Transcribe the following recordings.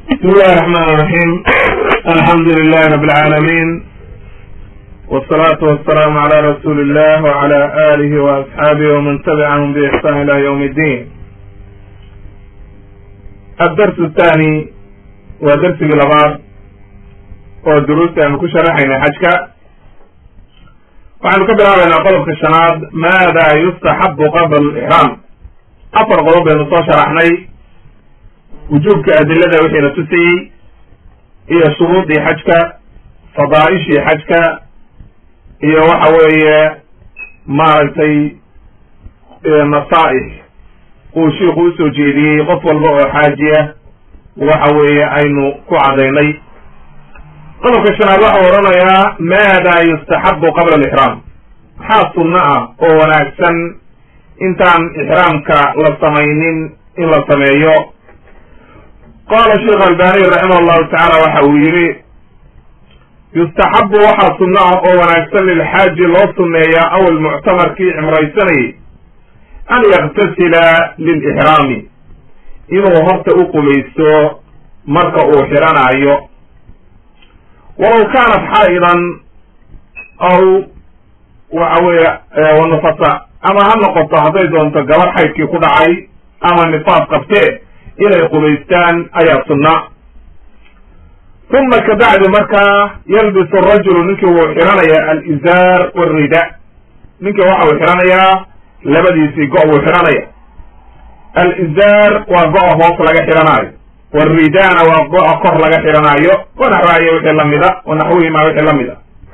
بسم الله الرحمن الرحيم الحمد لله رب العالمين والصلاة والسلام على رسول الله وعلى آله وأصحابه ومن تبعهم بإحسان إلى يوم الدين الدرس الثاني ودرس لبعض ودروس أن كشرحنا حجك waxaanu ka bilaabaynaa qodobka shanaad maada yustaxabu qabla alixraam afar qodob baynu soo sharaxnay wujuubka adilada wixiina tusayey iyo shuruudii xajka fadaa'ishii xajka iyo waxa weeye maaragtay nasaa'ix uu shiiku usoo jeediyey qof walba oo xaajiya waxa weeye aynu ku cadaynay qodobka shanaad waxau odhanayaa maada yustaxabu qabla alixraam maxaa sunno ah oo wanaagsan intaan ixraamka la samaynin in la sameeyo qaala sheekh albaniy raximah llahu tacaala waxa uu yidhi yustaxabu waxaa sunno ah oo wanaagsan lilxaaji loo sunneeyaa aw almuctamarkii cimraysanayay an yaktasila lilixraami inuu horta u qubaysto marka uu xidhanaayo walaw kaanat xaa'idan aw waxa weeye wanufasa ama ha noqoto hadday doonto gabar xaydkii ku dhacay ama nifaas qabtee inay qubaystaan ayaa sunna uma kabacdi markaa yalbisu rajulu ninkii wuu xidhanayaa alizaar walrida ninkii waxa uu xidhanayaa labadiisii go- buu xidhanaya alizaar waa go-a hoos laga xidhanaayo waridaana waa go-a kor laga xidhanaayo wanaxwaayo wixii lamida wanaxwihima wixii lamida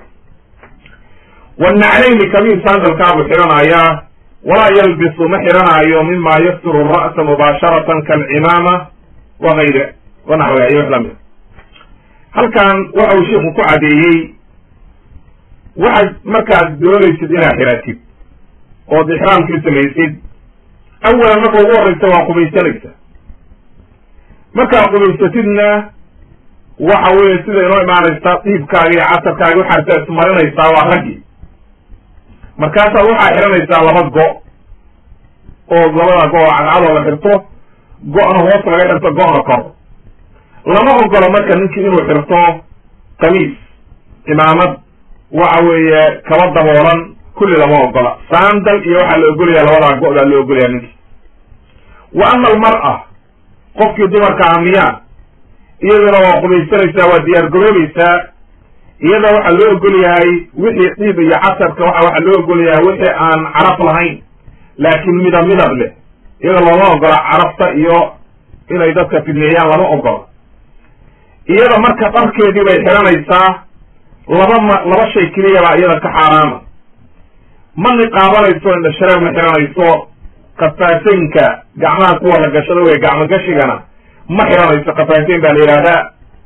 wanaclayni kamiin sandalkaabuu xidhanayaa walaa yalbisu ma xidhanaayo mima yasturu ra'sa mubaasharatan kaalcimaama wagayre wanaxwiha iyo wix lamida halkan waxa uu sheikhu ku cadeeyey waxaad markaad doonaysid inaad xidhatid ood ixraamkii samaysid awalan marka ugu horreysa waa qubaysanaysa markaad qubaysatidna waxa weeye sida inoo imaanaysa dhiibkaaga iyo casarkaaga waxaad ismarinaysaa waa raggi markaasaad waxaa xidhanaysaa laba go oo labada go oo cadcadoo la xirto go-na hoos laga xirto go-na kor lama ogolo marka ninkii inuu xirto kamiis cimaamad waxa weeye kaba daboolan kulli lama ogola saandal iyo waxaa la ogolayaa labadaa go-daa la ogolayaa ninkii wa ama almar'a qofkii dumarka ah miyaa iyaduna waa qubaysanaysaa waa diyaar garoobaysaa iyada waxaa loo ogol yahay wixii dhiib iyo casarka waxa waxaa loo ogol yahay wixii aan caraf lahayn laakiin midab midab leh iyada looma ogola carafta iyo inay dadka fidneeyaan lama ogola iyada marka dharkeedii bay xidhanaysaa laba ma laba shay keliya baa iyada ka xaaraama ma niqaabanayso indhashareer ma xidhanayso kafaateynka gacmaha kuwa la gashado wey gacmo gashigana ma xidhanayso kafaateyn baa la yidhaahdaa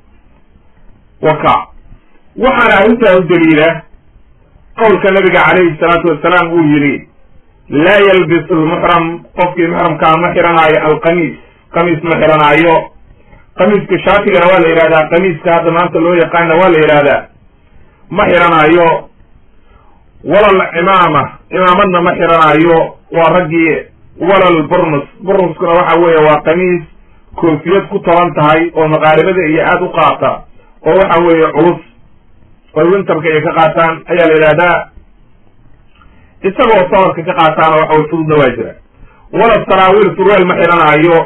waka waxaana arrintaa u daliila qowlka nabiga calayhi salaatu wasalaam uu yidhi laa yalbisu lmuxram qofkii muxramkaa ma xidhanaayo alqamiis qamiis ma xidhanaayo qamiiska shaatigana waa la yidhahdaa qamiiska hadda maanta loo yaqaana waa la yidhahdaa ma xidhanaayo walal cimaama cimaamadna ma xidhanaayo waa raggii walal burnus burnuskuna waxa weeye waa qamiis koofiyad ku toban tahay oo maqaaribada iyo aada u qaata oo waxa weeye culus oy wintarka ay ka qaataan ayaa la yidhahdaa isagoo sabarka ka qaataana waxa way fududna waa jira wala saraawiil surweel ma xidhanaayo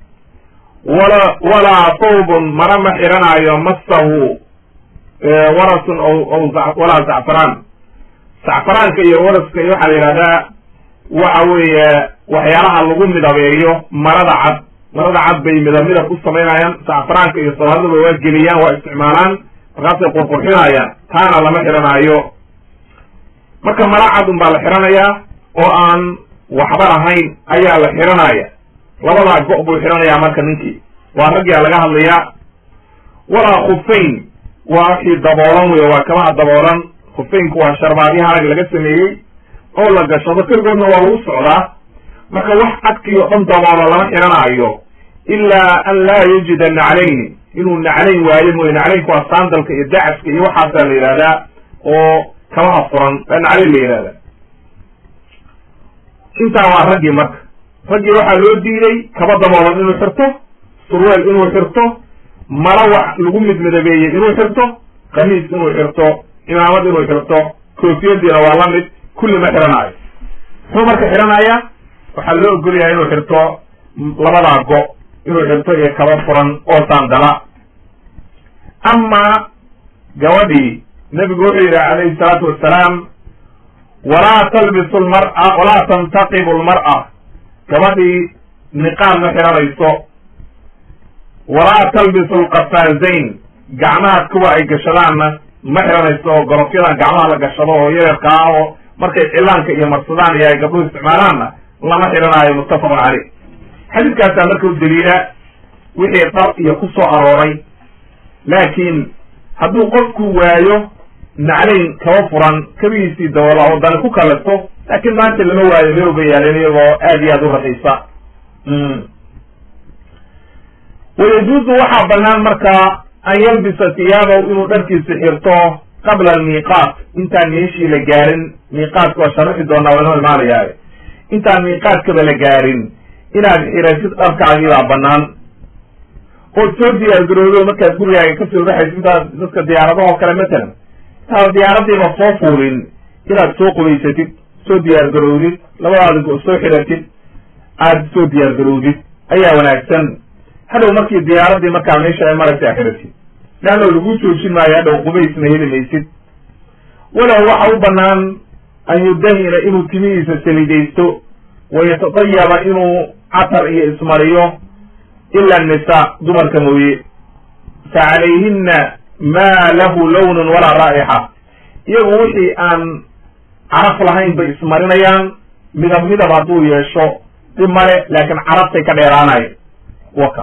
wala walaa thawbun mara ma xidhanaayo masahu warasun walaa zacfaraan zacfaraanka iyo waraska iyo waxaa la yidhahdaa waxa weeye waxyaalaha lagu midabeeyo marada cad marada cad bay midab midab u samaynayaan zacfaraanka iyo soomaalidaba waa geliyaan waa isticmaalaan markaasay qurqurxinayaan taana lama xidhanaayo marka mara cad un baa la xidhanayaa oo aan waxba lahayn ayaa la xidhanaya labadaa go- buu xidhanayaa marka ninkii waa raggaa laga hadlayaa walaa khufayn waa wixii daboolan wey waa kabaha daboolan khufeynku waa sharbaadyo harag laga sameeyey oo la gashado keligoodna waa lagu socdaa marka wax cadkii oo dhan daboola lama xidhanaayo ilaa an laa yajida naclayni inuu naclayn waayo mooye naclaynku waa saandalka iyo dacaska iyo waxaasaa la yidhahdaa oo kabaha furan baa naclayn la yidhahdaa intaa waa raggii marka raggii waxaa loo diiday kaba daboolan inuu xirto surweel inuu xirto mala wax lagu midmidabeeyey inuu xirto khamiis inuu xirto imaamad inuu xirto koofiyadiina waa la mid kulli ma xiranaayo muxuu marka xiranayaa waxaa loo ogolyahay inuu xirto labadaa go inuu xirto iyo kaba furan oo saandala amaa gabadhii nebigu wuxuu yidhi calayhi salaatu wassalaam walaa talbisu lmar'a walaa tantaqibu lmar'a gabadhii niqaab ma xiranayso walaa talbisu lqafaazayn gacmaha kuwa ay gashadaanna ma xiranayso oo gorofyadan gacmaha la gashado oo yareerka ah oo markay cilaanka iyo marsadaan iyo ay gabdhuhu isticmaalaanna lama xiranaayo muttafaqun caleyh xadiidkaasaa marka u daliila wixii dhar iyo ku soo arooray laakiin hadduu qofku waayo naclayn kaba furan kabihiisii dawala oo dani ku kalasto laakiin maanta lama waayo meel uba yaaleen iyagoo aad iyo aad u raqiisa wayajuuzu waxaa banaan markaa an yalbisa tiyaabahu inuu dharkiisa xirto qabla almiiqaat intaan meeshii la gaarin miiqaatka waa sharixi doonaa waa inoo imaanayaaye intaan miiqaatkaba la gaarin inaad xiratid dharkaagii baa banaan ood soo diyaargaroodo markaad gurigaaga kasoo baxaysid intaad dadka diyaaradaho kale matalan intaad diyaaradiiba soo fuulin inaad soo qubaysatid soo diyaargaroodid labadaadi go soo xiratid aad soo diyaargaroodid ayaa wanaagsan hadhow markii diyaaradii markaa meesha ay maraysa xiratid leanno lagu joojin maayo hadhow qubaysna heli maysid walow waxa u banaan an yudahina inuu timihiisa salidaysto wayatadayaba inuu catar iyo ismariyo ila annisaa dumarka mooye fa calayhina maa lahu lawnun walaa raa'ixa iyagu wixii aan caraf lahayn bay ismarinayaan midab midab hadduu yeesho dhib male laakiin carabtay ka dheeraanayo waka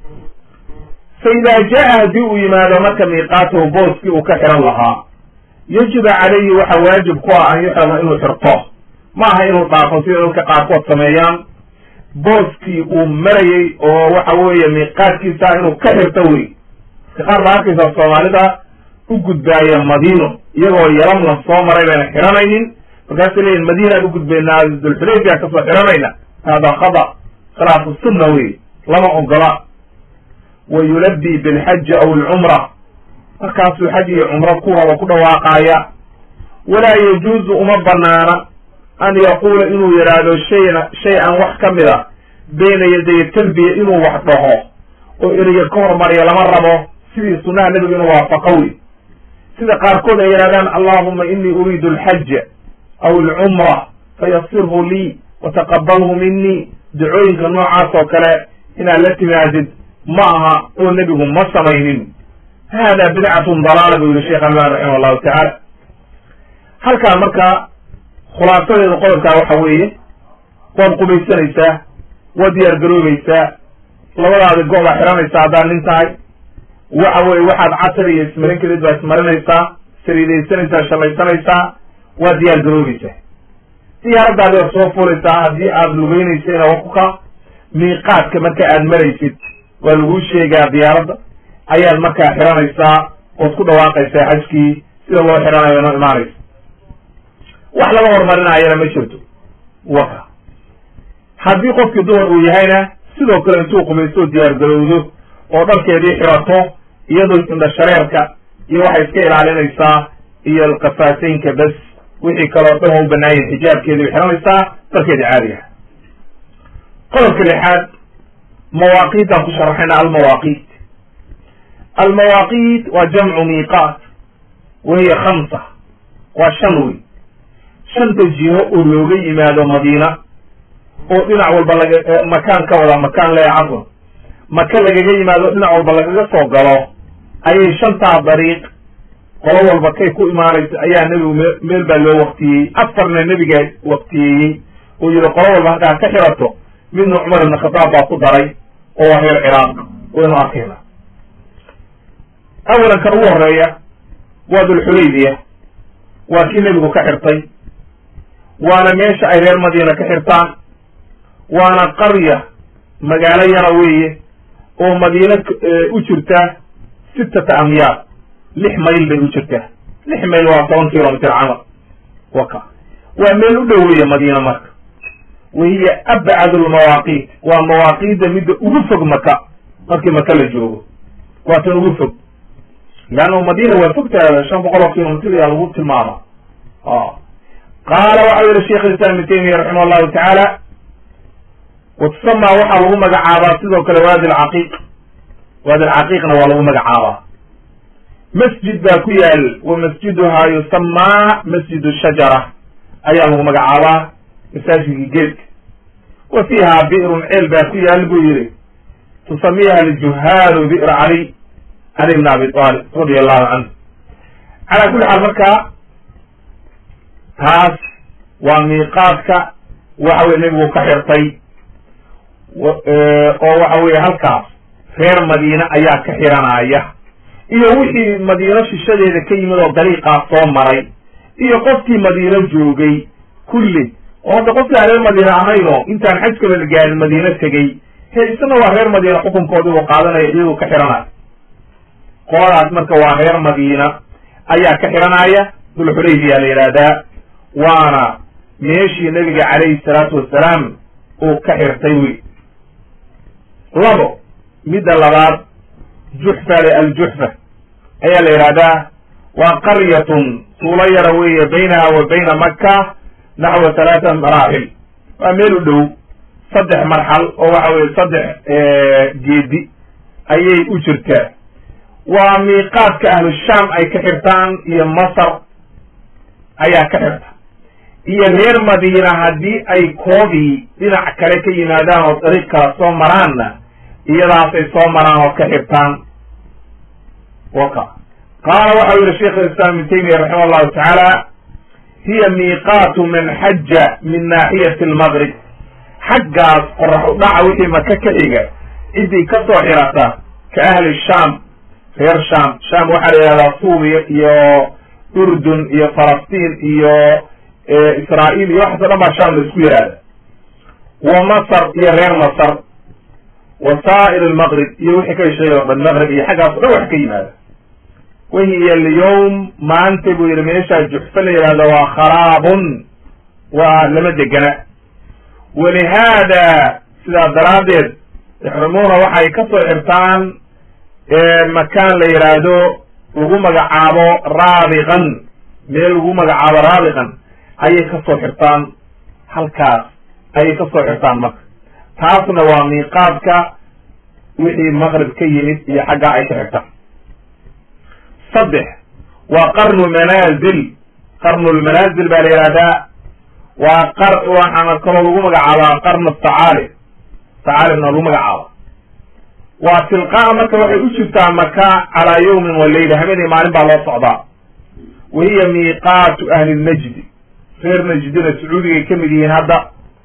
fa idaa jaa haddii uu yimaado marka miiqaatahu booskii uu ka xiran lahaa yajibu calayhi waxa waajib ku ah an yuxrama inuu xirto ma aha inuu dhaafo sida dadka qaarkood sameeyaan booskii uu marayey oo waxa weeye miiqaadkiisa inuu ka xirto wey iska qaar baa arkaysaa soomaalida u gudbaaya madiino iyagoo yalamla soo maray bayna xiranaynin markaasay leeyihin madiinaan u gudbaynaa dulxulayfiya kasoo xiranayna hada khada khilaafu sunna wey lama ogola wa yulabbi bilxaji aw alcumra markaasuu xaj iyo cumro ku rabo ku dhawaaqaaya walaa yajuuzu uma banaana an yaquula inuu yidhaahdo shayna shay an wax ka mid a bayna yaday talbiya inuu wax dhaho oo ereyga ka hormariya lama rabo sidii sunnaha nebiga inuu waafaqo wey sida qaarkood ay yidhahdaan allahuma inii uriidu alxaja aw alcumra fayasirhu lii wataqabalhu minii dacooyinka noocaas oo kale inaad la timaadid ma aha oo nebigu ma samaynin hada bidcatun dalaala buu yihi sheekh alban raximah allahu tacaala halkaa marka khulaasadeeda qodobkaa waxa weeye waad qubaysanaysaa waad diyaar garoobaysaa labadaadi go-baa xiranaysaa haddaad nin tahay waxa weye waxaad catar iyo ismarin kadid baa ismarinaysaa saliidaysanaysaa shallaysanaysaa waad diyaar garoobaysaa diyaaraddaadi waad soo fulaysaa haddii aad lugeynaysa wakuka miiqaadka marka aad maraysid waa laguu sheegaa diyaaradda ayaad markaa xiranaysaa ood ku dhawaaqaysaa xajkii sida loo xiranayo inoo imaanaysa wax laga hormarinaayana ma jirto waka haddii qofkii dumar uu yahayna sidoo kale intuu qubaysto diyaar garowdo oo dharkeedii xirato iyadoo indha shareerka iyo waxay iska ilaalinaysaa iyo alqafaateynka bes wixii kaleo dhan waa u banaayen xijaabkeedii bay xiranaysaa dharkeedii caadiga qodobka lixaad mawaaqiitaan ku sharaxayna almawaaqiit almawaaqiit waa jamcu miiqaat wa hiya khamsa waa shan wey shanta jiho oo looga yimaado madiina oo dhinac walba laga makaan ka wada makaan le cafwan maka lagaga yimaado dhinac walba lagaga soo galo ayay shantaa dariiq qolo walba kay ku imaanaysa ayaa nebigu me meel baa loo waktiyey afarna nebiga waktiyeeyey oo yihi qolo walba halkaa ka xirato midna cumar ibn khataab baa ku daray oo waa reer ciraaq waynu arkayna awalan kan ugu horeeya waa dulxulaybiya waa kii nebigu ka xirtay waana meesha ay reer madiina ka xirtaan waana qarya magaalo yara weeye oo madiina u jirta sittata amyaar lix mayl bay u jirtaa lix mayl waa toban kilomitr camal waka waa meel u dhoweeya madiina marka wa hiya abcad lmawaaqiit waa mawaaqiidda midda ugu fog maka markii maka la joogo waa tan ugu fog leanna madina waa fogtaada shan boqol oo kilomitr ayaa lagu tilmaama qaala waxau yihi sheikh islam ibn taymiya raximah llahu tacaala watusama waxaa lagu magacaabaa sidoo kale waadi lcaqiiq waadi lcaqiiqna waa lagu magacaabaa masjid baa ku yaal wa masjiduhaa yusamaa masjid shajara ayaa lagu magacaabaa masaajidkii geedka wa fiiha bi'run ceel baa ku yaal buu yihi tusamiiha aljuhaalu bi'r cali cali bn abi talib radia allahu canhu calaa kulli xaal markaa taas waa miiqaadka waxa weye nebigu ka xirtay oo waxa weye halkaas reer madiine ayaa ka xiranaya iyo wixii madiino shishadeeda ka yimid oo dariiqaas soo maray iyo qofkii madiino joogay kulli oo hadda qofkii aan reer madiine ahayno intaan xajkaba la gaarin madiino tegey he isna waa reer madiina xukunkoodii uu qaadanaya iyagoo ka xiranaya qoladaas marka waa reer madiina ayaa ka xiranaya dulxulaybiya la yidhaahdaa waana meeshii nebiga calayhi salaatu wasalaam uu ka xirtay wey labo midda labaad juxfa le aljuxfa ayaa la yidhahdaa waa qaryatun tuulo yara weeye baynaha wa bayna maka naxwa halaata maraaxil waa meel u dhow saddex marxal oo waxa weye saddex geedi ayay u jirtaa waa miiqaadka ahlu shaam ay ka xirtaan iyo masar ayaa ka xirta iyo reer madiina haddii ay koodii dhinac kale ka yimaadaan oo dariiq kala soo maraanna iyadaasay soo maraan oo ka xirtaan waka qaala waxau yihi sheikh islam ibn taymiya raximah allahu tacaala hiya miiqaatu man xaja min naaxiyati almaqrib xaggaas qorax u dhaca wixii maka ka xiga ciddii ka soo xirata ka ahli shaam reer shaam shaam waxaa la yidhahdaa suuriya iyo urdun iyo falastiin iyo israa'iil iyo waxaas o dhan baa shaam la isku yihahda wa masar iyo reer masar wa saa'ir almaqrib iyo wixii ka heshay oo dhan maqrib iyo xaggaas o dhan wax ka yimaada wahiya alyawm maanta buu yihi meeshaa juxfa la yidhahda waa kharaabun waa lama degana walihaada sidaa daraaddeed yaxrumuuna waxay ka soo xirtaan makaan la yidhaahdo lagu magacaabo raabiqan meel lagu magacaabo raabiqan ayay ka soo xirtaan halkaas ayay ka soo xirtaan marka taasna waa miiqaadka wixii maqrib ka yimid iyo xaggaa ay ka xirtaan saddex waa qarnu manaazil qarnulmanaazil baa la yihahdaa waa qar waxaana kaloo lagu magacaabaa qarnu tacaalib tacaalibna lagu magacaaba waa tilqaa marka waxay u jirtaa maka calaa yawmin wa leyla habeenii maalin baa loo socdaa wa hiya miiqaatu ahli najdi reer najdina sacuudigay ka mid yihiin hadda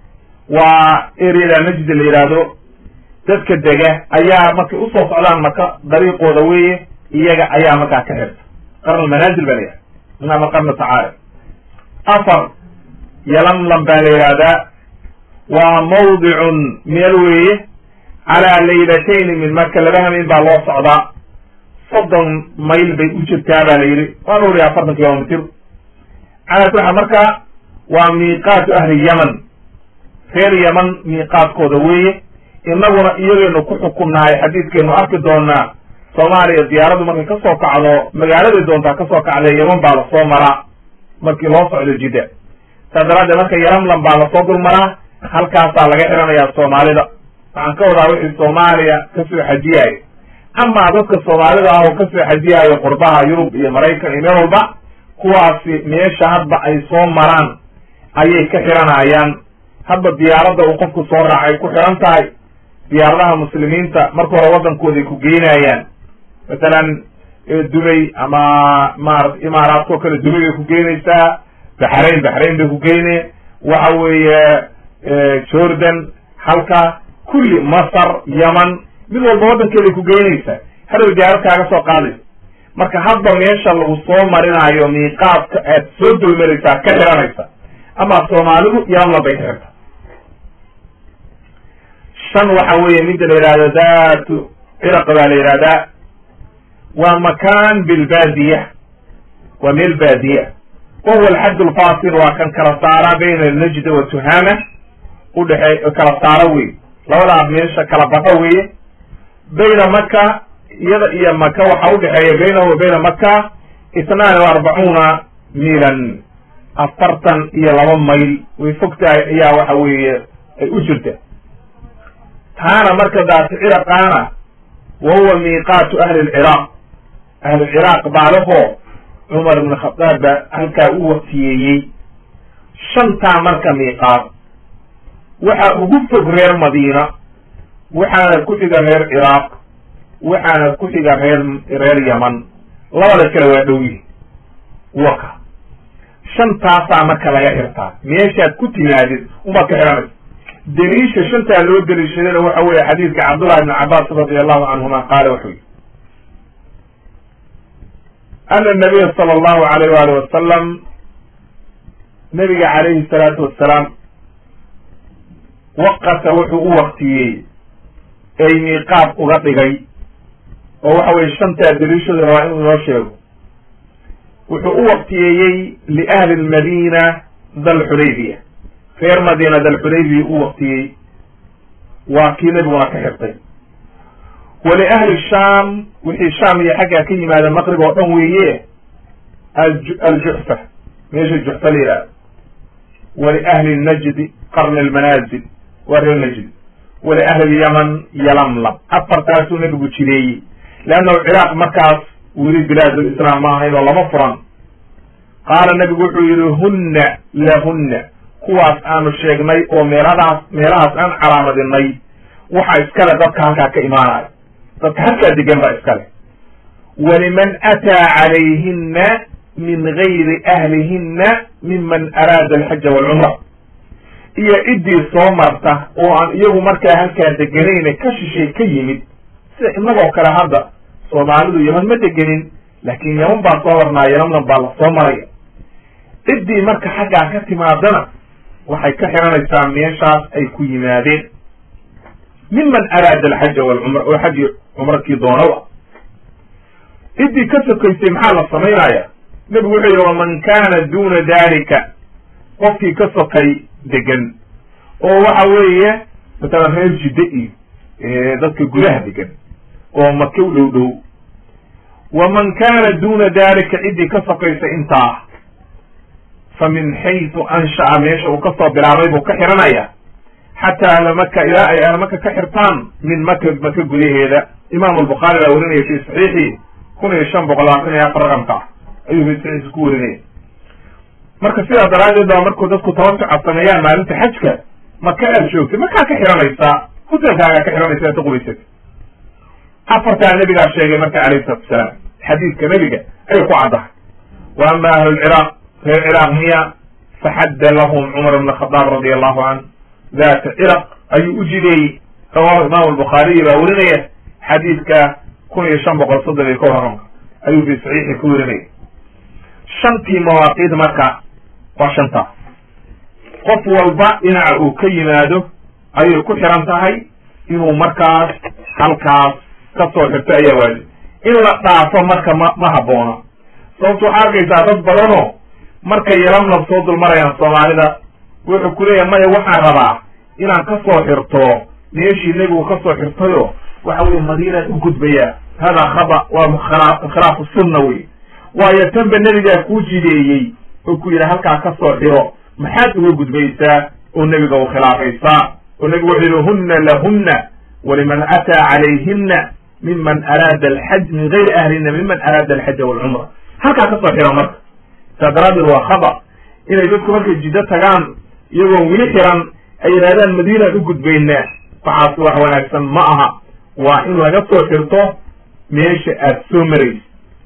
waa eryada najdi la yidhaahdo dadka dega ayaa markay usoo socdaan maka dariiqooda weeye iyaga ayaa markaa ka xirta qarn manaazil baa la yihahda ama qarnu tacaalib afar yalamlam baa la yidhahdaa waa mawdicun meel weeye calaa laylatayni min marka laba hameen baa loo socdaa soddon mayl bay u jirtaa baa la yidhi waa nuur iyo afartan kilomitr calaa kuli xaal marka waa miiqaatu ahli yaman reer yaman miiqaadkooda weeye inaguna iyagaynu ku xukumnahay xadiidkaynu arki doonaa soomaaliya diyaaradu markay kasoo kacdo magaaladay doontaa kasoo kacdee yaman baa lasoo maraa markii loo socdo jidda saas daraaddeed marka yalamlam baa lasoo dulmaraa halkaasaa laga xiranayaa soomaalida waxaan ka wadaa wixii soomaaliya kasoo xajiyaayo amaa dadka soomaalida ah oo kasoo xajiyaayo qurbaha yurub iyo maraykan iyo meel walba kuwaasi meesha hadba ay soo maraan ayay ka xiranayaan hadba diyaaradda uu qofku soo raacay ku xiran tahay diyaaradaha muslimiinta marka hore waddankooday ku geynayaan masalan dubay ama maarata imaaraadkao kale dubay bay ku geynaysaa baxrain baxrain bay ku geyne waxa weeye jordan halka kulli masar yaman mid walba waddankeeday ku geynaysaa hadhow diyaarad kaaga soo qaadaysa marka hadba meesha lagu soo marinayo miiqaadka aad soo dulmaraysaa ka xiranaysa ama soomaalidu yaamla bay ka xirta shan waxa weeye midda la yidhahdo datu ciraq baa la yidhahdaa waa makan bilbaadiya waa meel baadiya wahuwa alxadd alfasil waa kan kala saara bayna najda wa tuhama udhexey kala saara wey labadaas meesha kala baxo weeye bayna maka iyada iyo maka waxaa udhexeeya baynahu wa bayna maka itnaani wa arbacuuna miilan afartan iyo laba mayl way fogtahay ayaa waxa weeye ay u jirta taana marka daati ciraqaana wa huwa miiqaatu ahli lciraaq ahli lciraaq baalahoo cumar ibn khadaab baa halkaa u waqtiyeeyey shantaa marka miiqaat waxaa ugu fog reer madiina waxaana ku xiga reer ciraaq waxaana ku xiga reer reer yaman labada kale waa dhow yihi waka shantaasaa marka laga xirtaa meeshaad ku timaadid umaad ka xihanaysa daliisha shantaa loo daliishadana waxa weeye xadiidka cabdullahi ibn cabaas radi allahu canhuma qaala wuxuu yihi ana nabiya sala allahu alayh waali wasalam nabiga calayhi salaatu wassalaam waqata wuxuu u waqtiyey ay miiqaab uga dhigay oo waxa weye shantaa daliishada rabaa inuu inoo sheego wuxuu u waqtiyeeyey liahli lmadiina dalxudaybiya reer madiina dalxudaybiya u waqtiyey waa kii nabiguna ka xirtay waliahli shaam wixii shaam iyo xaggaa ka yimaada maqrib oo dhan weeye aljuxfa meesha juxfa la yihahdo waliahli najdi qarni lmanaazil waa reer najdi waliahli yaman yalamlam afartaasuu nabigu jireeyey leannahu ciraaq markaas weli bilaad lislaam ma ahayn oo lama furan qaala nabigu wuxuu yihi hunna lahunna kuwaas aanu sheegnay oo meeladaas meelahaas aan calaamadinay waxa iskale dadka halkaa ka imaanayo dadka halkaa degan baa iskale waliman ataa calayhinna min gayri ahlihinna miman araada alxaja waalcumra iyo ciddii soo marta oo aan iyagu markaa halkaa deganayne ka shishay ka yimid sida innagoo kale hadda soomaalidu yaman ma degenin laakiin yaman baa soo marnaa yamannan baa la soo maraya ciddii marka xaggaa ka timaadana waxay ka xiranaysaa meeshaas ay ku yimaadeen miman araada alxaja walcumra oo xaji cumrakii doonawa ciddii ka sokaysay maxaa la samaynaya nebigu wuxuu yihi waman kaana duna dalika qofkii ka sokay degan oo waxa weeye matalan reer jidde iyo dadka gudaha degan oo maka u dhow dhow waman kaana duna dalika ciddii ka sokaysa intaa fa min xaysu ansha'a meesha uu kasoo bilaabay buu ka xiranaya xataa ahlamaka ilaa ay ahlamaka ka xirtaan min maka maka gudaheeda imaamu albukhaari baa warinaya fi saxiixi kun iyo shan boqol labaatan iyo afar raqamka ah ayuu fi saxiixa ku warinaya marka sidaa daraaddeed baa markuu dadku tabajuca sameeyaan maalinta xajka maka aad joogtay makaa ka xiranaysaa hutelkaagaa ka xiranaysa inta qubaysata afartaa nabigaa sheegay marka alayhi salatu wasalaam xadiidka nebiga ayay ku caddahay wa ama ahlu lciraaq reer ciraaq miya faxadda lahum cumar ibn khadaab radi allahu can data ciraq ayuu u jideeyey rawahu imaamu albukhaariyi baa werinaya xadiidka kun iyo shan boqol soddon iyo kow raqamka ayuu fi saxiixi ku werinaya shantii mawaaqiid marka waa shantaas qof walba dhinaca uu ka yimaado ayay ku xiran tahay inuu markaas halkaas ka soo xirto ayaa waajib in la dhaafo marka ma ma habboona sababto waxaa arkaysaa dad badanoo markay yalamnab soo dulmarayaan soomaalida wuxuu ku leeyahay maya waxaan rabaa inaan ka soo xirto meeshii nebigu ka soo xirtayo waxa weye madiinaan u gudbaya hada khaba waa khilaa khilaafu sunna wey waayo tanba nebigaa kuu jideeyey oo ku yidhi halkaa ka soo xiro maxaad uga gudbaysaa oo nebiga u khilaafaysaa oo nebigu wuxuu yihi hunna lahunna waliman ataa calayhinna miman araada alxaj min gayri ahlina miman araada alxaja walcumra halkaa ka soo xiro marka saa daraaddeed waa khaba inay dadku markay jiddo tagaan iyagoo weli xiran ay yidhahdaan madiinaan u gudbaynaa waxaas wax wanaagsan ma aha waa in laga soo xirto meesha aad soo maraysa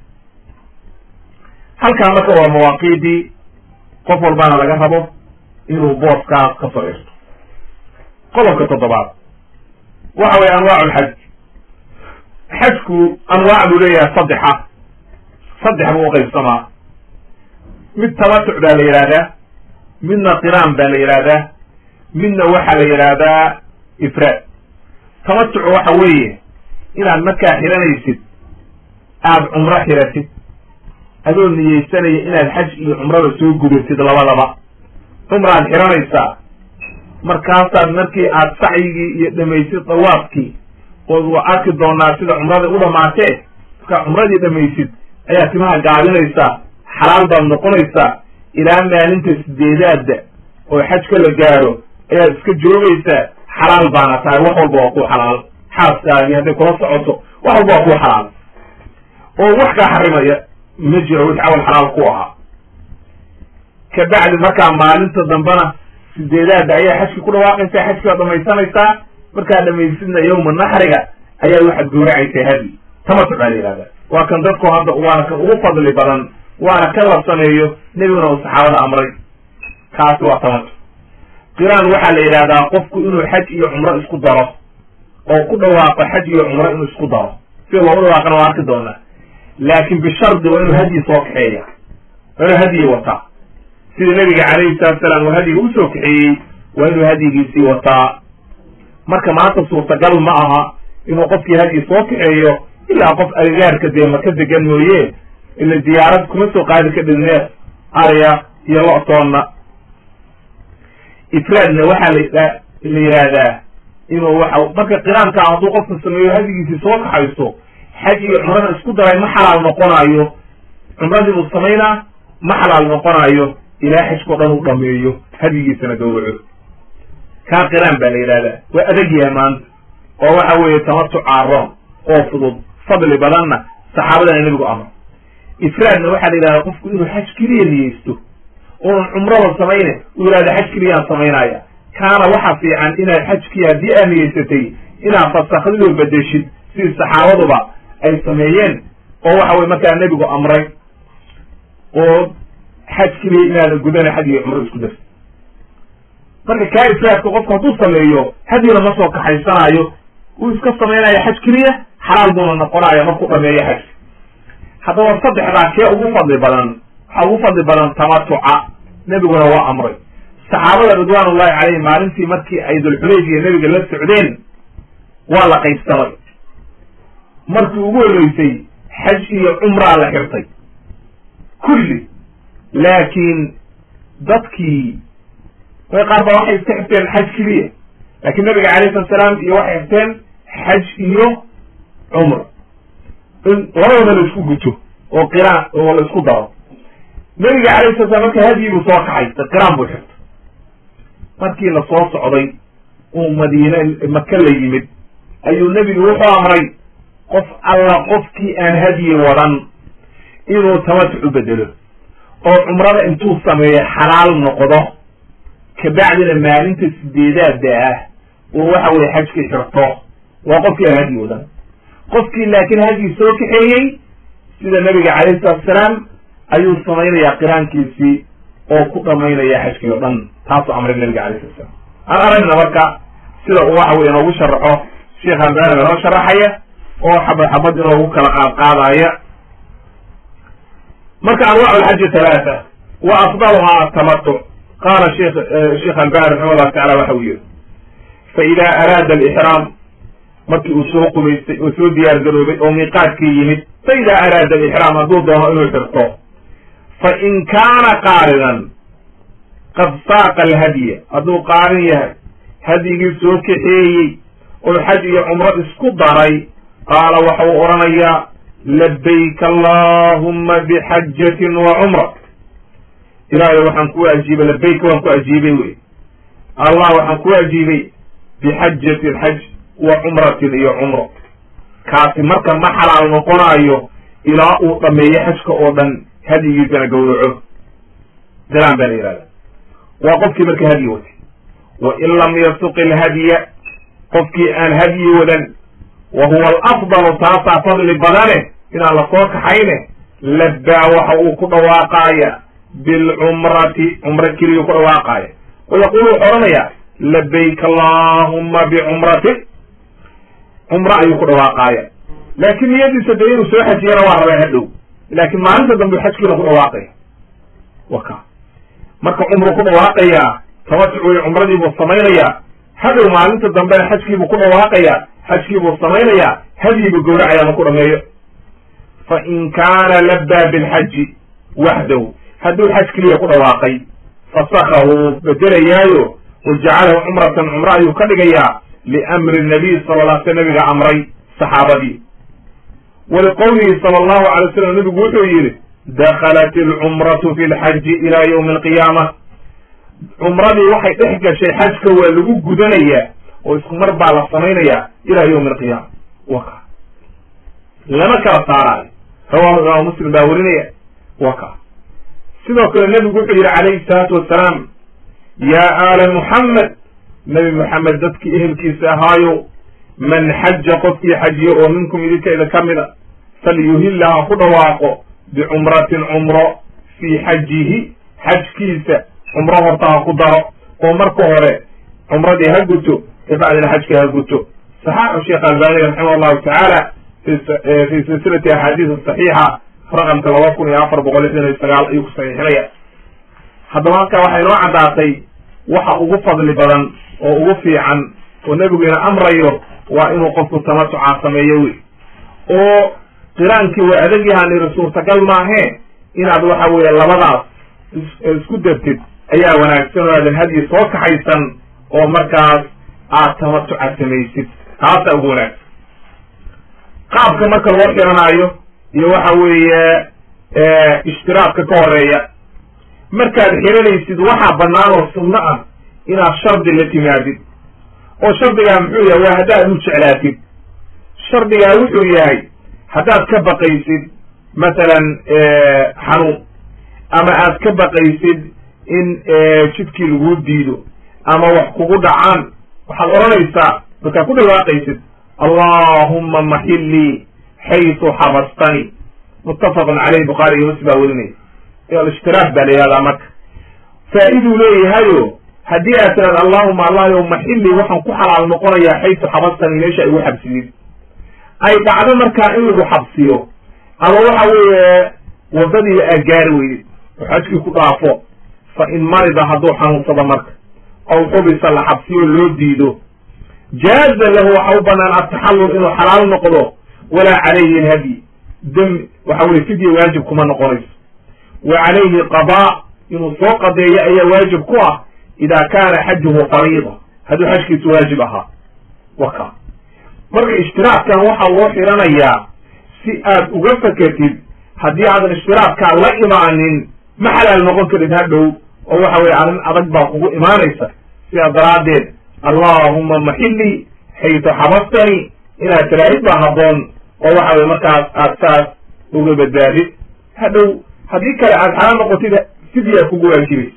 halkaa marka waa mawaaqiidii qof walbaana laga rabo inuu booskaas ka soo xirto qodobka toddobaad waxa weye anwaacu lxaj xajku anwaac buu leeyahay saddexa saddex buu uqaybsamaa mid tamatuc baa la yidhahdaa midna qiraan baa la yidhahdaa midna waxaa la yidhaahdaa ifraad tamatucu waxa weeye inaad markaa xiranaysid aada cumro xiratid adoo niyeysanaya inaad xaj iyo cumrada soo gudatid labadaba cumraad xiranaysaa markaasaad markii aad sacyigii iyo dhamaysid dawaafkii ood waa arki doonaa sida cumrada u dhamaatee markaa cumradii dhamaysid ayaa timaha gaabinaysaa xalaal baad noqonaysaa ilaa maalinta sideedaadda oo xajka la gaaro ayaad iska joogaysaa xalaal baana tahay wax walba waa ku xalaal xaaskaagii hadday kula socoto wax walba waa ku xalaal oo wax kaa xarimaya ma jiro wix awal xalaal ku ahaa kabacdi markaa maalinta dambena sideedaadda ayaa xajki ku dhawaaqaysaa xajki waad dhamaysanaysaa markaa dhamaysidna yawma naxriga ayaa waxaad gowracaysaa hadi tamatuc baa la yihahda waa kan dadku hadda waana kan ugu fadli badan waana kan la sameeyo nebiguna uu saxaabada amray kaasi waa tamatuc qiraan waxaa la yidhahdaa qofku inuu xaj iyo cumro isku daro oo ku dhawaaqo xaj iyo cumro inuu isku daro sida loogu dhawaaqana waa arki doonaa laakin bishardi waa inuu hadyi soo kaxeeya waa inuu hadyi wataa sida nabiga calayhi salatu salaam uu hadyiga usoo kaxeeyey waa inuu hadyigiisii wataa marka maanta suurtagal ma aha inuu qofkii hadyi soo kaxeeyo ilaa qof agagaarka dee maka degan mooye ila diyaarad kuma soo qaadi ka dhigneef arya iyo lo-toonna ifraadna waxaa la la yidhaahdaa inuu waxa marka qiraanka hadduu qofka sameeyo hadigiisii soo kaxayso xaj iyo cumrada isku daray ma xalaal noqonayo cumradii buu samaynaa ma xalaal noqonayo ilaa xajkao dhan uu dhameeyo hadigiisana gawraco kaa qiraan baa la yidhahdaa waa adag yahay maanta oo waxa weeye tamatuc aaroon oo fudud fadli badanna saxaabadana nebigu amro ifraadna waxaa la yidhahdaa qofku inuu xaj keliya niyeysto oon cumrada samayne uu yidhahda xaj keliyaan samaynaya kaana waxa fiican inaad xajkii haddii aad niyeysatay inaad fasakhdidoo bedeshid sidii saxaabaduba ay sameeyeen oo waxa weye markaa nebigu amray oo xaj keliya inaadan gudana xaj iyo cumro isku darsi marka kaa ifraadka qofku hadduu sameeyo hadyina ma soo kaxaysanayo uu iska samaynaya xaj keliya xalaal buuna noqonaya markuu dhameeyo xajka haddaba saddexdaa kee ugu fadli badan waxaa ugu fadli badan tamatuca nebiguna waa amray saxaabada ridwaan ullahi caleyhim maalintii markii ay dulxulayfiya nebiga la socdeen waa la qaybsamay markii ugu horreysay xaj iyo cumraa la xirtay kulli laakiin dadkii way qaar ba waxay iska xirteen xaj keliya laakiin nabiga calayhi salatu salaam iyo waxay xirteen xaj iyo cumra in labadaba la isku guto oo qiraan oo la isku daro nabiga calayhi sala slam marka hadyi buu soo kaxay qiraan buu xirtay markii la soo socday uu madiine maka la yimid ayuu nebigu wuxuu amray qof alla qofkii aan hadyi wadan inuu tamatuc u bedelo oo cumrada intuu sameeyo xalaal noqdo kabacdina maalinta sideedaada ah oo waxa weye xajkii xirto waa qofkii aan hadyi wadan qofkii laakiin hadyi soo kaxeeyey sida nabiga calayhi salatu salaam ayuu samaynayaa qiraankiisii oo ku dhamaynaya xajkii o dhan taasuu amray nabiga alayh sala slam aan aragna marka sida uu waxa weye inoogu sharaxo sheekh albani inoo sharaxaya oo xabad xabad inoogu kala qaad qaadaya marka anwac lxaji talaata wa afdaluhaa atamatuc qaala shekh sheekh albani raximah llahu tacala waxa uu yihi fa ida araada alixraam markii uu soo qubaystay oo soo diyaar garoobay oo miiqaadkii yimid fa ida araada alixraam hadduu doono inuu xirto fa in kaana qaaridan qad saaqa alhadya hadduu qaarin yahay hadyigii soo kaxeeyey oo xaj iyo cumro isku daray qaala waxa uu odhanayaa labayk allahuma bixajatin wa cumra ilaahay waxaan ku ajiibay labayka waan ku ajiibay wey allah waxaan ku ajiibay bixajatin xaj wa cumratin iyo cumro kaasi marka ma xalaal noqonayo ilaa uu dhameeyo xajka oo dhan hadyigiisana gawraco dalaan baa la yihahda waa qofkii marka hadyi watay wa in lam yasuq ilhadya qofkii aan hadyi wadan wa huwa alafdalu taasaa fadli badane inaan la soo kaxayne labbaa waxa uu ku dhawaaqaaya bilcumrati cumro keliyuu ku dhawaaqaaya wa yaqulu wuxuu odhanayaa labayk allahuma bicumratin cumro ayuu ku dhawaaqaaya laakiin niyadiisa dee inuu soo xajiyana waa rabaa hadhow laakiin maalinta dambe xajkiina ku dhawaaqaya waka marka cumru ku dhawaaqayaa tamatuc wey cumradiibuu samaynayaa hadhow maalinta dambena xajkiibuu ku dhawaaqayaa xajkiibuu samaynayaa hadyiibuu gowracaya ma ku dhameeyo fa in kaana labbaa bilxaji waxdahu hadduu xaj keliya ku dhawaaqay fasakahu bedelayaayo wa jacalahu cumratan cumro ayuu ka dhigayaa liamri nabiy sala la sl nabiga amray saxaabadii waliqowlihi sala allahu alay wasalam nabigu wuxuu yidhi dakhalat alcumratu fi lxaji ila ywmi alqiyaama cumradii waxay dhex gashay xajka waa lagu gudanayaa oo isku mar baa la samaynayaa ila ywmi alqiyaama waka lama kala saaraayo rawahu imaamu muslim baa werinaya waka sidoo kale nebigu wuxuu yidhi calayhi salaatu wasalaam yaa aala muxamed nebi moxamed dadkii ehelkiisa ahaayo man xaja qofkii xajiyo oo minkum idinkeeda ka mida falyuhilla ha ku dhawaaqo bicumratin cumro fii xajihi xajkiisa cumro horta ha ku daro oo marka hore cumradii ha guto kabacdina xajka ha guto saxaaxu sheekh albani raximah allahu tacaala fi silsilati axaadiis saxiixa raqamka laba kun iyo afar boqol lixdan iyo sagaal ayuu ku saxiixinaya haddaba halkaa waxay noo caddaatay waxa ugu fadli badan oo ugu fiican oo nebiguina amrayo waa inuu qofku tamatuca sameeyo wey oo qiraankii waa adag yahaniri suurtagal maahee inaad waxa weeye labadaas isku dartid ayaa wanaagsan oo aadan hadyi soo kaxaysan oo markaas aad tamatuca samaysid taasaa ugu wanaagsan qaabka marka loo xiranaayo iyo waxa weeye ishtiraabka ka horeeya markaad xiranaysid waxaa bannaan oo sunno ah inaad shardi la timaadid oo shardigaa muxuu yahay waa haddaad u jeclaatid shardigaa wuxuu yahay haddaad ka baqaysid masalan xanuun ama aad ka baqaysid in jidkii laguu diido ama wax kugu dhacaan waxaad odhanaysaa markaad ku dhawaaqaysid allahumma maxillii xaysu xabastani muttafaqun caleyh bukhaari iyo muslim baa werinaya alshtiraak baa la yihahdaa marka faa-iduu leeyahayo haddii aad tiraad allahuma allahyow maxillii waxaan ku xalaal noqonayaa xaysu xabastani meesha igu xabsidid ay dhacdo markaa in lagu xabsiyo ama waxa weeye waddadii aad gaari weydid oo xajkii ku dhaafo fa in marida hadduu xanuunsado marka ow xubisa la xabsiyo loo diido jaaza lahu waxa u banaan ataxallul inuu xalaal noqdo walaa calayhi alhadyi demi waxa weye fidya waajib kuma noqonayso wa calayhi qadaa inuu soo qadeeyo ayaa waajib ku ah idaa kaana xajuhu fariida hadduu xajkiisu waajib ahaa waka marka ishtiraabkan waxaa loo xiranayaa si aad uga fakatid haddii aadan ishtiraabkaa la imaanin ma xalaal noqon karid hadhow oo waxa weye arrin adag baa kugu imaanaysa sidaa daraaddeed allahuma maxillii xaytu xabastani inaad tiraahid baa habboon oo waxa weye markaas aad saas uga badbaadid hadhow haddii kale aad xalaal noqotid sidii kugu waajibaysa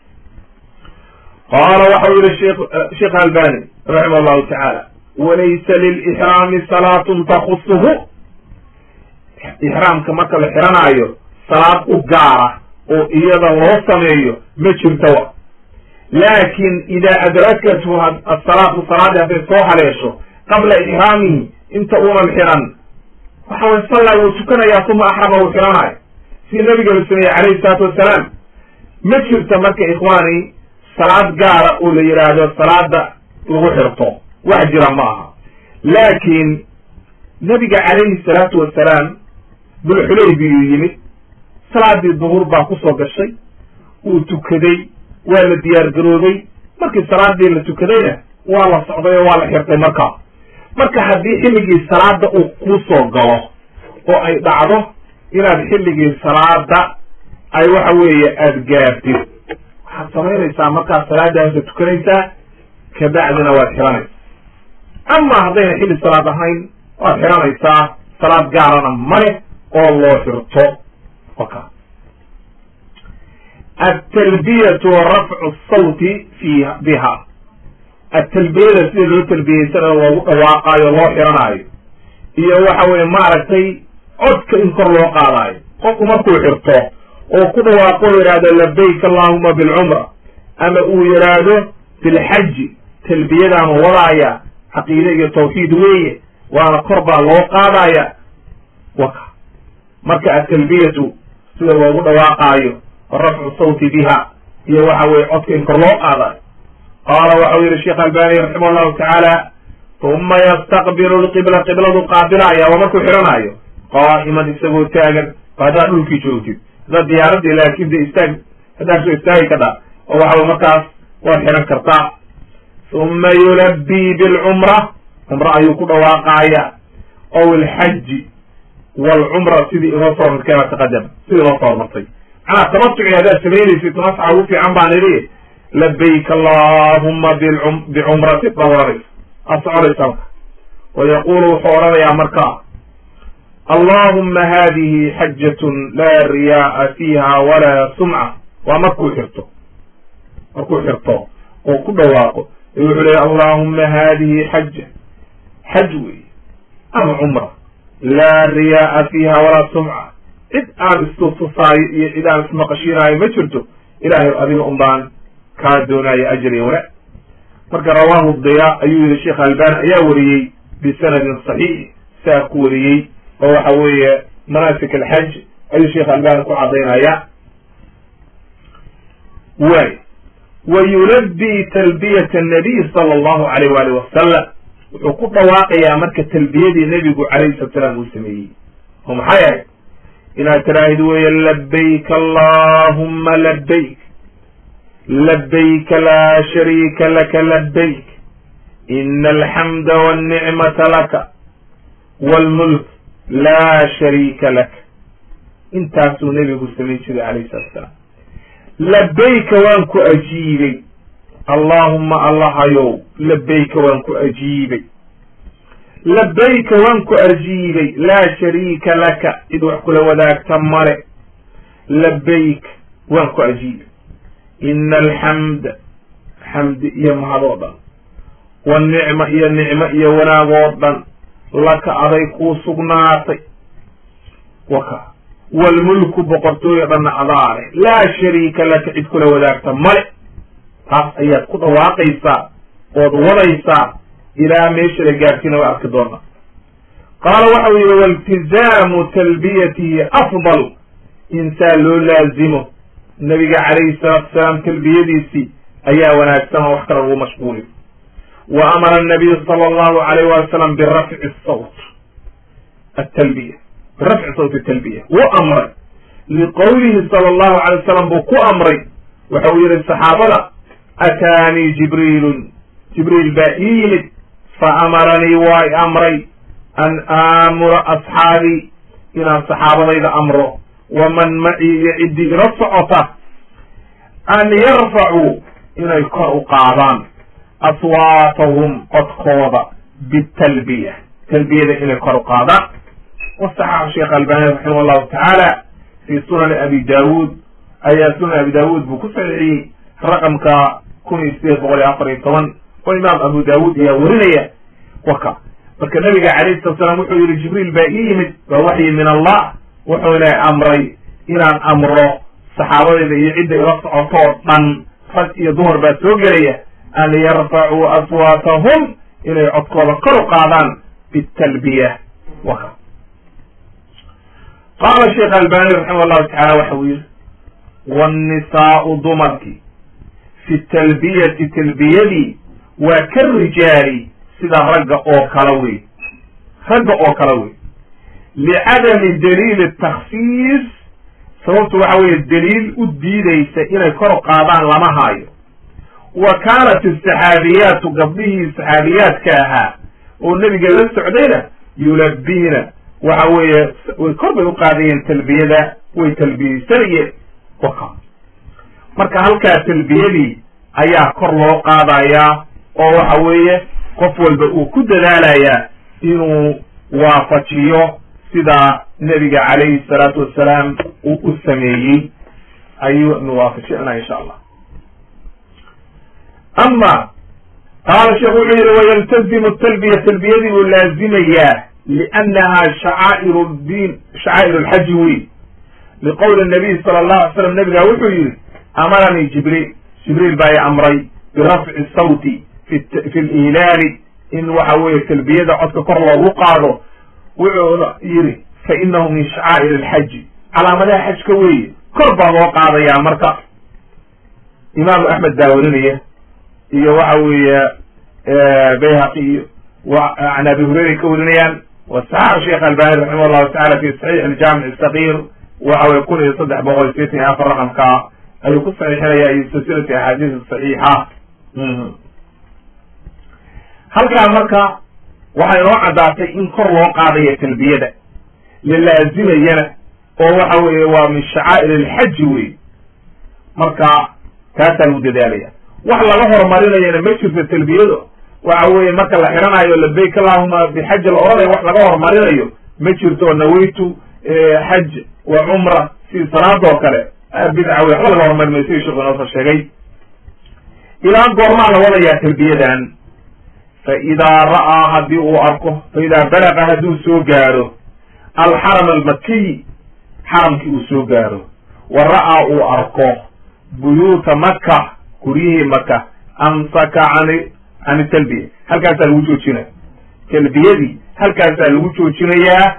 qaala waxau yihi shekh sheekh albani raximah allahu tacaala walaysa lilixraami salaatun takusuhu ixraamka marka la xiranaayo salaad u gaara oo iyada loo sameeyo ma jirto laakin idaa adrakathu asalaatu salaadii hadday soo haleesho qabla ixraamihi inta uunan xiran waxa way sallaa wuu tukanayaa uma axrama wuu xiranayo sii nabiga la sameeyey calayhi salaatu wassalaam ma jirta marka ikhwaani salaad gaara oo la yidhaahdo salaada lagu xirto wax jira ma aha laakiin nabiga calayhi salaatu wassalaam dulxulaybiyu yimid salaadii duhur baa kusoo gashay wuu tukaday waa la diyaar garoobay markii salaadii la tukadayna waa la socday oo waa la xirtay markaa marka haddii xilligii salaada uu kusoo galo oo ay dhacdo inaad xilligii salaada ay waxa weeye aada gaartid waxaad samaynaysaa markaad salaadaasa tukanaysaa kabacdina waad xiranaysaa ama haddayna xilli salaad ahayn waad xiranaysaa salaad gaarana male oo loo xirto waka altalbiyatu wa rafcu sawti fiiha biha atalbiyada sida loo talbiyeysanayo loogu dhawaaqaayo loo xiranaayo iyo waxa weye maaragtay codka in kor loo qaadaayo qofku markuu xirto oo ku dhawaaqo yidhaahdo labayk allahuma bilcumra ama uu yidhaahdo bilxaji talbiyadaanu wadaaya caqiide iyo tawxiid weeye waana kor baa loo qaadaya waka marka atalbiyatu sida loogu dhawaaqaayo wa rafcu sawti biha iyo waxa weye codka in kor loo qaadayo qaala waxau yihi sheekh albani raximah allahu tacaala uma yastaqbilu lqibla qibladu qaabilaya waa markuu xidhanaayo qaa'iman isagoo taagan haddaad dhulkii joogtid haddaad diyaaradii laakin de istaag haddaad soo istaagi kadha oo waxa markaas waad xihan kartaa uma yulabii bilcumra cumra ayuu ku dhawaaqaaya ow alxaji waalcumra sidii inoo soo hormartay kama taqadama sidii inoo soo hormartay macnaa tamatuci haddaad samaynaysid tamasca ugu fiican baan idhi labayk allahuma bicumrati baa ohanaysa aad soconaysa marka wayaqulu wuxuu odhanayaa marka allahuma hadihi xajatun laa riyaaa fiiha walaa sumca waa markuu xirto markuu xirto oo ku dhawaaqo ee wuxuu leeya allahuma hadihi xaja xaj wey ama cumra laa riyaaa fiiha walaa sumca cid aan istustusaayo iyo cid aan ismaqashiinaayo ma jirto ilaahay adiga un baan kaa doonaayo ajr iyo wanaag marka rawaahu daya ayuu yihi sheekh albani ayaa wariyey bisanadin saxiix saa ku wariyey oo waxa weeye manaasik alxaj ayuu sheekh albani ku cadaynaya way wa yulabii talbiyat annabiy sala allahu alayh waalih wasalam wuxuu ku dhawaaqayaa marka talbiyadii nebigu calayhi salatu salaam uu sameeyey oo maxay ahayd inaad tiraahid weeye labayk allahuma labayk labayka laa shariika laka labayk ina alxamda walnicmata laka waalmulk laa shariika laka intaasuu nebigu samayn jiray calayhi salatu salaam labayka waan ku ajiibay allaahuma allahayow labayka waan ku ajiibay labayka waan ku ajiibay laa shariika laka cid wax kula wadaagta male labayk waan ku ajiibay ina alxamda xamdi iyo mahad oo dhan wanicma iyo nicmo iyo wanaag oo dhan laka aday kuu sugnaatay waka waalmulku boqortooyo dhanna adaale laa shariika laka cid kula wadaagta male taas ayaad ku dhawaaqaysaa ood wadaysaa ilaa meesha la gaarsiina waa arki doona qaala waxau yihi wailtizaamu talbiyatihi afdal insaa loo laazimo nabiga calayhi salaatu salaam talbiyadiisii ayaa wanaagsan oo wax kale lagu mashquuliyo wa amara anabiyu sala allahu alayh wali salam birafci sawt atalbiya birafci sawt atalbiya wuu amray liqowlihi sala allahu alay wasalam buu ku amray waxa uu yihi saxaabada ataanii jibriilun jibriil baa ii yimid fa amaranii waa i amray an aamura asxaabii inaan saxaabadayda amro waman macii iyo ciddii ila socota an yarfacuu inay kor u qaadaan aswaatahum codkooda bitalbiya talbiyada inay kor u qaadaan wasaxaxu sheekh albani raximah llahu tacaala fi sunani abi daawuud ayaa sunan abi daawuud buu ku saxiixiyey raqamka kun iyo sideed boqol iyo afar iyo toban oo imaam abu daawuud ayaa werinaya waka marka nabiga calayhi salatu salaam wuxuu yihi jibriil baa ii yimid waa waxyi min allah wuxuuna amray inaan amro saxaabadayda iyo cidda ila socotoo dhan rag iyo dumar baa soo gelaya an yarfacuu aswaatahum inay codkooda kor u qaadaan bitalbiya waka qaala sheekh albani raximah llahu tacala waxa uu yihi wnisaau dumarkii fi talbiyati talbiyadii waa ka rijaali sida ragga oo kala wey ragga oo kala wey licadami daliili takhsiis sababtu waxa weeye daliil u diidaysa inay kor u qaadaan lama haayo wa kaanat asaxaabiyaatu gabdhihii saxaabiyaadka ahaa oo nebiga la socdayna yulabiina waxa weeye way kor bay u qaadayeen talbiyada way talbiyeysanayeen waka marka halkaa talbiyadii ayaa kor loo qaadayaa oo waxa weeye qof walba uu ku dadaalayaa inuu waafajiyo sida nebiga calayhi salaatu wassalaam uu u sameeyey ayuu nu waafajinaa insha allah ama qaala sheekh wuxuu yihi wayaltazimu talbiya talbiyadii uu laazimayaa liannaha shacaa'iru diin shacaa'ir alxaji wey liqowli nabiy sala allahu alay slam nabigaa wuxuu yihi amaranii jibriil jibriil baa i amray birafci sawti fi lilaali in waxa weeye talbiyada codka kor loogu qaado wuxuuna yidhi fa inahu min shacaa'ir alxaji calaamadaha xajka weeye kor baa loo qaadayaa marka imaamu axmed baa werinaya iyo waxa weeye bayhaqi iyo an abi hureyray ka werinayaan wasaxax sheekh albani raximah llahu tacala fi saxiix aljaamic sagiir waxa weye kun iyo saddex boqol iyo sideetan iyo afar raqamka ayuu ku saxiixinaya iyo silsilati axaadiis saxiixa halkaa marka waxay noo caddaatay in kor loo qaadaya talbiyada la laazimayana oo waxa weeye waa min shacaa'ir alxaji wey marka taasaa lagu dadaalaya wax laga horumarinayana ma jirto talbiyada waxa weeye marka la xidhanayo labayk allahuma bixaji la odhanaya wax laga horumarinayo ma jirto nawaytu xaj wa cumra si salaadoo kale bidca wey waxba laga horumarin mayo sidii sheekhu inoosoo sheegay ilaa goormaa la wadayaa talbiyadan fa idaa ra'aa haddii uu arko fa idaa balaqa hadduu soo gaaro alxaram almakiy xaramkii uu soo gaaro wa ra'aa uu arko buyuuta maka guryihii maka amsaka cani can talbiya halkaasaa lagu joojinaya talbiyadii halkaasaa lagu joojinayaa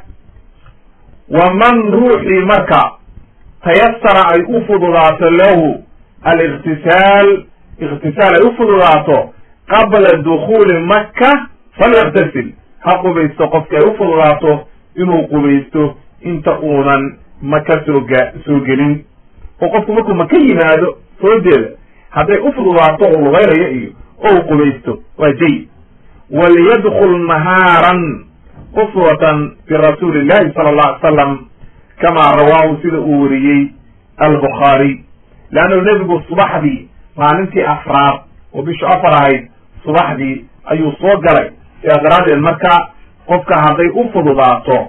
waman ruuxii marka tayasara ay u fududaato lahu aliktisaal iktisaal ay u fududaato qabla dukuuli maka falyaktasil ha qubaysto qofki ay u fududaato inuu qubaysto inta uunan maka soo ga soo gelin oo qofku markuu maka yimaado soojeeda hadday u fududaato uu lugaynayo iyo oo u qubaysto waa jayid waliyadkul nahaaran uswatan birasuuli illahi sala allah alay salam kamaa rawaahu sida uu wariyey albukhaariy leannu nebigu subaxdii maalintii afraad oo bishu afar ahayd subaxdii ayuu soo galay sidaas daraaddeed marka qofka hadday u fududaato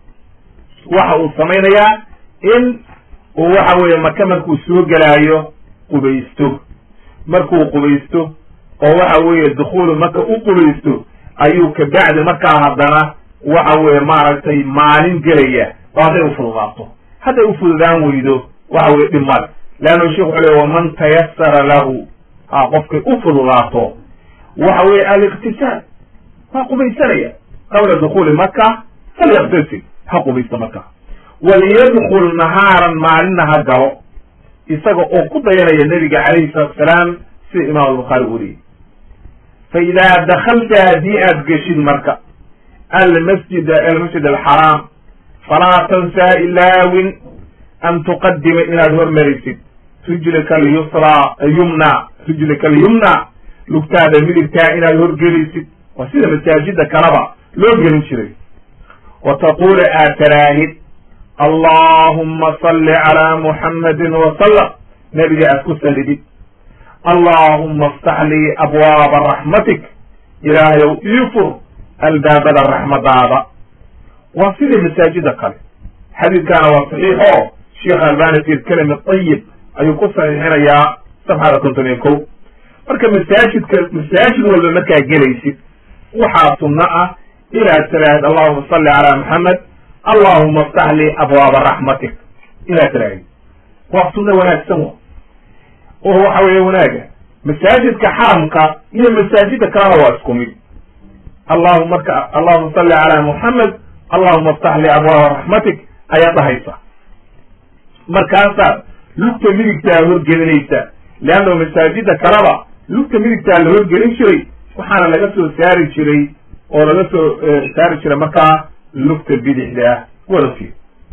waxa uu samaynayaa in uu waxa weeye maka markuu soo gelaayo qubaysto markuu qubaysto oo waxa weeye dukhuulu maka u qubaysto ayuu kabacdi markaa haddana waxa weeye maaragtay maalin gelaya oo hadday u fududaato hadday u fududaan weydo waxa weye dhib male leannu sheekh wuxuu le waman tayasara lahu ha qofkay u fududaato waxa weeye aliktisaal waa qubaysanaya qabla dukuuli maka falyaktasil ha qubaysta marka waliyadkul nahaaran maalinna ha galo isaga oo ku dayanaya nebiga calayhi salatu asalaam sida imaam albukhaari weriyey fa idaa dakalta haddii aad geshid marka almasjid almasjid alxaraam falaa tansaa ilaawin an tuqadima inaad hormarisid rijlika alyusraa yumna rijlika alyumna lugtaada midigtaa inaad horgelisid waa sida masaajida kaleba loo gelin jiray wa taqula aad taraahid allahuma salli calaa muxammadin wasalam nebiga aad ku salidid allahuma aftax lii abwaaba raxmatik ilaahayow ii fur albaabada raxmadaada waa sidii masaajida kale xadiidkaana waa saxiix oo sheekh albani fi lkalimi ayib ayuu ku saxiixinayaa safxada konton iyo kow marka masaajidka masaajid walba markaa gelaysid waxaa sunno ah inaad tiraahid allahuma salli calaa maxamed allahuma aftax lii abwaaba raxmatik inaad tiraahid waa sunno wanaagsan wa oo waxa weeye wanaaga masaajidka xaramka iyo masaajida kalena waa isku mid allahu marka allahuma salli calaa muxamed allahuma aftax lii abwaaba raxmatik ayaad dhahaysa markaasaad lugta midigtaa horgelinaysa leanna masaajida kaleba lugta midigtaa la horgelin jiray waxaana laga soo saari jiray oo laga soo saari jiray markaa lugta bidixda ah wadafii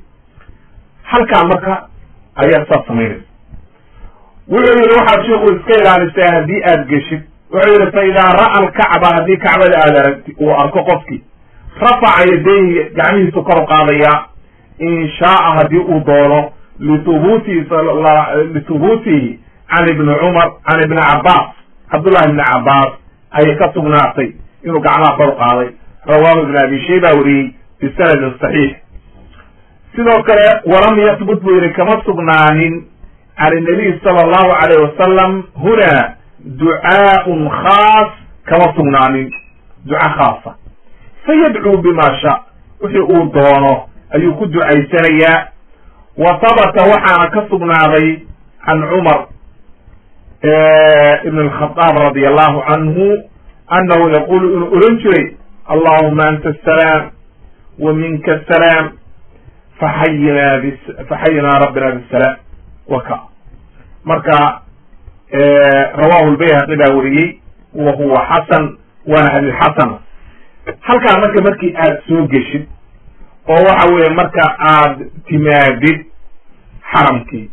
halkaa marka ayaa saas samaynaysa wuxuu yihi waxaad sheikhu iska ilaalisaa haddii aad geshid wuxuu yihi fa idaa ra'a alkacba haddii kacbada aad aragti uu arko qofkii rafaca yadayhi gacmihiisu kor qaadaya in shaaa haddii uu doono lihubutihi lihubutihi can ibni cumar can ibni cabaas cabdullahi ibni cabaas ayay ka sugnaatay inuu gacmaha kor qaaday rawaahu ibn abi shayba weriyey bisanadin saxiix sidoo kale walam yahbut buu yihi kama sugnaanin can inabiy sala allahu alayh wasalam huna ducaaun khaas kama sugnaanin duca khaasa fayadcuu bima sha wixii uu doono ayuu ku ducaysanayaa wa habata waxaana ka sugnaaday can cumar ibn alkhadaab radi allahu canhu annahu yaqulu inuu ohan jiray allahuma anta asalaam wa minka asalaam faxayinaa b faxayinaa rabbina bisalaam waka marka rawahu lbayhaqi baa weriyey wa huwa xasan waana hadis xasana halkaa marka markii aad soo geshid oo waxa weeye marka aad timaadid xaramkii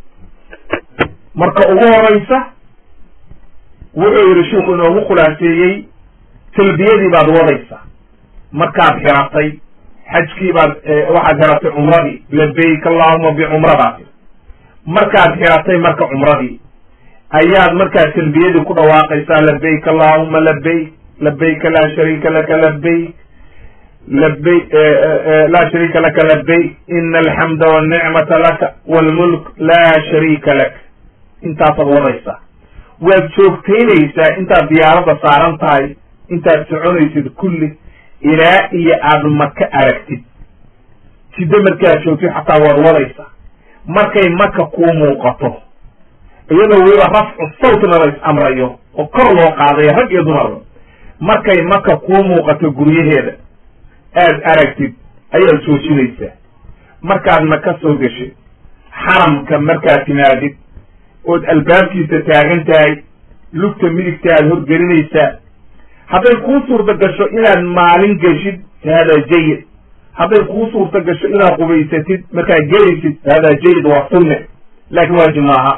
marka ugu horeysa wuxuu yihi sheiku inoogu khulaaseeyey talbiyadii baad wadaysaa markaad xiratay xajkii baad waxaad xiratay cumradii labayk allahuma bicumradaa markaad xiratay marka cumradii ayaad markaa talbiyadii ku dhawaaqaysaa labayk allahuma labayk labayka laa shariika laka labayk labay laa shariika laka labayk ina alxamda walnicmata laka walmulk laa shariika lak intaasaad wadaysaa waad joogtaynaysaa intaad diyaaradda saaran tahay intaad soconaysid kulli ilaa iyo aada maka aragtid jiddo markaad joogtid xataa waad wadaysaa markay maka kuu muuqato iyadoo weliba rafcu sawtna la is amrayo oo kor loo qaadayo rag iyo dumarba markay maka kuu muuqato guryaheeda aad aragtid ayaad joojinaysaa markaadna ka soo geshid xaramka markaad timaadid ood albaabkiisa taagan tahay lugta midigta aad horgelinaysaa hadday kuu suurta gasho inaad maalin geshid hada jayid hadday kuu suurta gasho inaad qubaysatid markaad gelaysid hada jayid waa sunne laakiin waajib maaha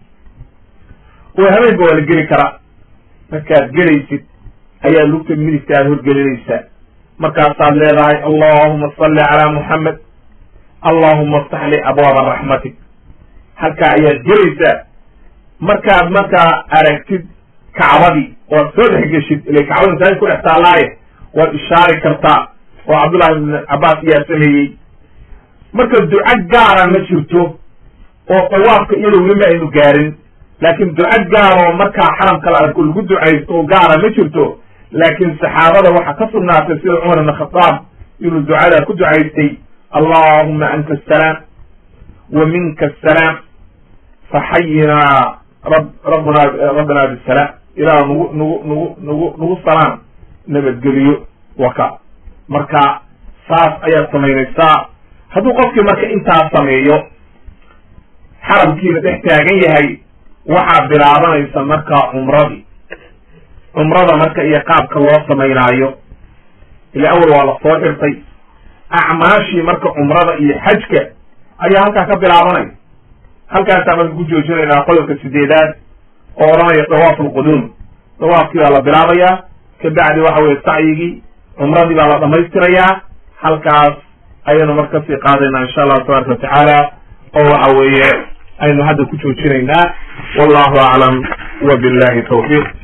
oo habeenka waa la geli karaa markaad gelaysid ayaa lugta midigta aad horgelinaysaa markaasaad leedahay allahuma salli calaa muxamed allahuma aftax li abwaaba raxmatik halkaa ayaad gelaysaa markaad markaa aragtid kacbadii oad soo dhex geshid ila kacbada masaajid ku dhex taallaaye waad ishaari kartaa oo cabdullahi ibn cabbaas ayaa sameeyey marka duco gaara ma jirto oo dawaafka iyadoo weli ma aynu gaarin laakiin duco gaaroo markaa xaramka la arko lagu ducaysto oo gaara ma jirto laakiin saxaabada waxaa ka sugnaatay sida cumar ibn khataab inuu ducadaa ku ducaystay allahuma anta asalaam wa minka asalaam faxayinaa rab rabbuna rabbina bisalaam ilaah nagu nagu nagu nagu nagu salaam nabadgeliyo waka marka saas ayaad samaynaysaa hadduu qofkii marka intaas sameeyo xaramkiina dhex taagan yahay waxaa bilaabanaysa markaa cumradii cumrada marka iyo qaabka loo samaynaayo ila awal waa la soo xirtay acmaashii marka cumrada iyo xajka ayaa halkaa ka bilaabanaya halkaasaa marka ku joojinaynaa qodobka sideedaad oo odhanaya dawaaf alquduum dawaafkii baa la bilaabayaa kabacdi waxa weye sacyigii cumradii baa la dhamaystirayaa halkaas ayaynu marka kasii qaadaynaa insha allahu tabaraka watacaala oo waxa weeye aynu hadda ku joojinaynaa wallahu aclam wa billahi tawfiiq